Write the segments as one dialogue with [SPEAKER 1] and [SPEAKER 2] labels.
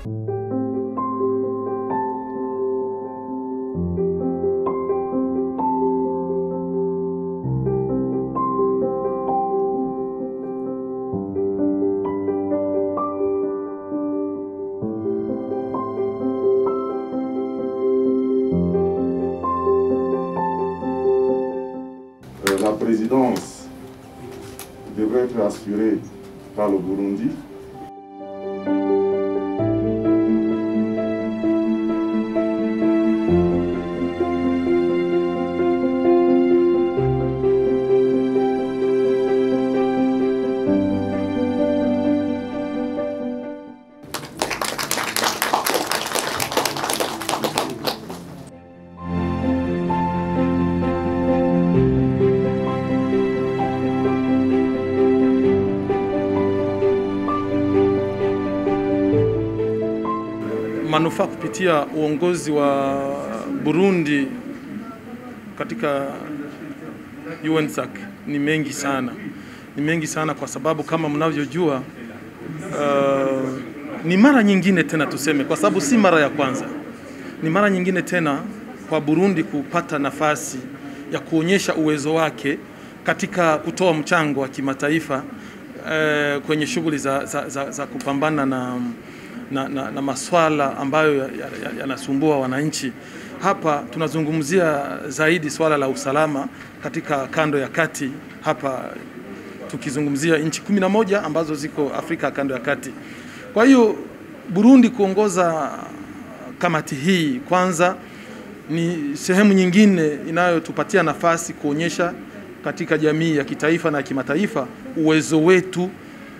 [SPEAKER 1] Euh, la présidence devrait être assurée par le Burundi.
[SPEAKER 2] manufaa kupitia uongozi wa Burundi katika UNSAC ni mengi sana, ni mengi sana kwa sababu kama mnavyojua, uh, ni mara nyingine tena tuseme, kwa sababu si mara ya kwanza, ni mara nyingine tena kwa Burundi kupata nafasi ya kuonyesha uwezo wake katika kutoa mchango wa kimataifa uh, kwenye shughuli za, za, za, za kupambana na na, na, na maswala ambayo yanasumbua ya, ya wananchi. Hapa tunazungumzia zaidi swala la usalama katika kando ya kati, hapa tukizungumzia nchi kumi na moja ambazo ziko Afrika kando ya kati. Kwa hiyo Burundi kuongoza kamati hii kwanza ni sehemu nyingine inayotupatia nafasi kuonyesha katika jamii ya kitaifa na ya kimataifa uwezo wetu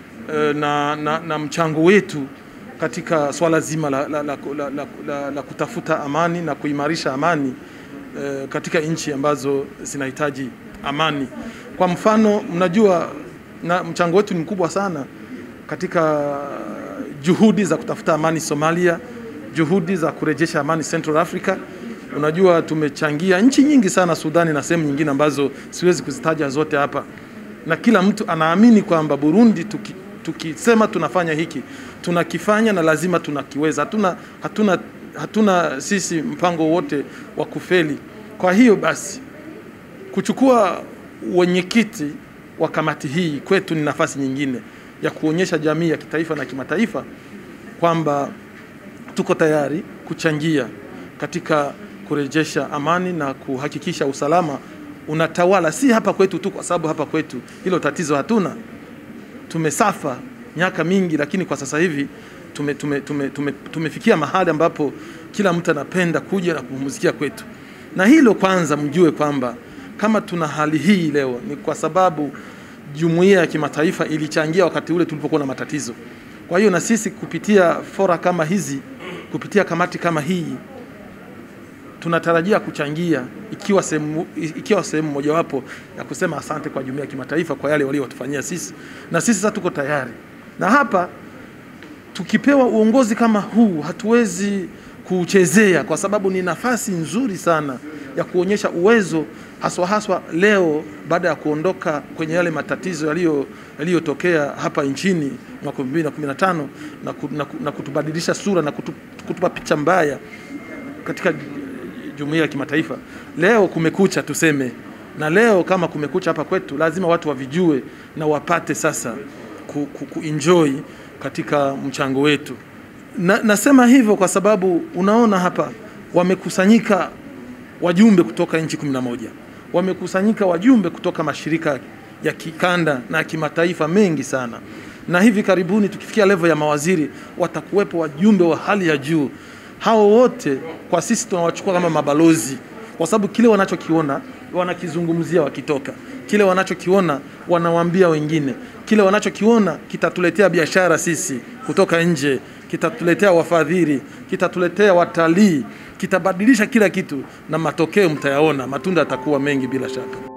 [SPEAKER 2] na, na, na mchango wetu katika swala zima la, la, la, la, la, la, la kutafuta amani na kuimarisha amani e, katika nchi ambazo zinahitaji amani. Kwa mfano, mnajua na mchango wetu ni mkubwa sana katika juhudi za kutafuta amani Somalia, juhudi za kurejesha amani Central Africa. Unajua tumechangia nchi nyingi sana Sudani na sehemu nyingine ambazo siwezi kuzitaja zote hapa, na kila mtu anaamini kwamba Burundi tuki, tukisema tunafanya hiki tunakifanya na lazima tunakiweza. Hatuna, hatuna, hatuna sisi mpango wote wa kufeli. Kwa hiyo basi kuchukua wenyekiti wa kamati hii kwetu ni nafasi nyingine ya kuonyesha jamii ya kitaifa na kimataifa kwamba tuko tayari kuchangia katika kurejesha amani na kuhakikisha usalama unatawala, si hapa kwetu tu, kwa sababu hapa kwetu hilo tatizo hatuna. Tumesafa miaka mingi, lakini kwa sasa hivi tume, tume, tume, tume, tumefikia mahali ambapo kila mtu anapenda kuja na kupumzikia kwetu, na hilo kwanza mjue kwamba kama tuna hali hii leo ni kwa sababu jumuiya ya kimataifa ilichangia wakati ule tulipokuwa na matatizo. Kwa hiyo na sisi kupitia fora kama hizi, kupitia kamati kama hii tunatarajia kuchangia ikiwa sehemu ikiwa sehemu mojawapo ya kusema asante kwa jumuiya ya kimataifa kwa yale waliotufanyia sisi, na sisi sasa tuko tayari. Na hapa tukipewa uongozi kama huu hatuwezi kuchezea, kwa sababu ni nafasi nzuri sana ya kuonyesha uwezo haswa haswa leo baada ya kuondoka kwenye yale matatizo yaliyo yaliyotokea hapa nchini mwaka 2015 na, ku, na, na kutubadilisha sura na kutu, kutupa picha mbaya katika jumuiya ya kimataifa. Leo kumekucha tuseme, na leo kama kumekucha hapa kwetu, lazima watu wavijue na wapate sasa ku, ku, kuenjoy katika mchango wetu. Na, nasema hivyo kwa sababu unaona hapa wamekusanyika wajumbe kutoka nchi 11 wamekusanyika wajumbe kutoka mashirika ya kikanda na kimataifa mengi sana, na hivi karibuni tukifikia level ya mawaziri watakuwepo wajumbe wa hali ya juu. Hao wote kwa sisi tunawachukua kama mabalozi, kwa sababu kile wanachokiona wanakizungumzia wakitoka, kile wanachokiona wanawaambia wengine, kile wanachokiona kitatuletea biashara sisi kutoka nje, kitatuletea wafadhili, kitatuletea watalii, kitabadilisha kila kitu, na matokeo mtayaona, matunda yatakuwa mengi bila shaka.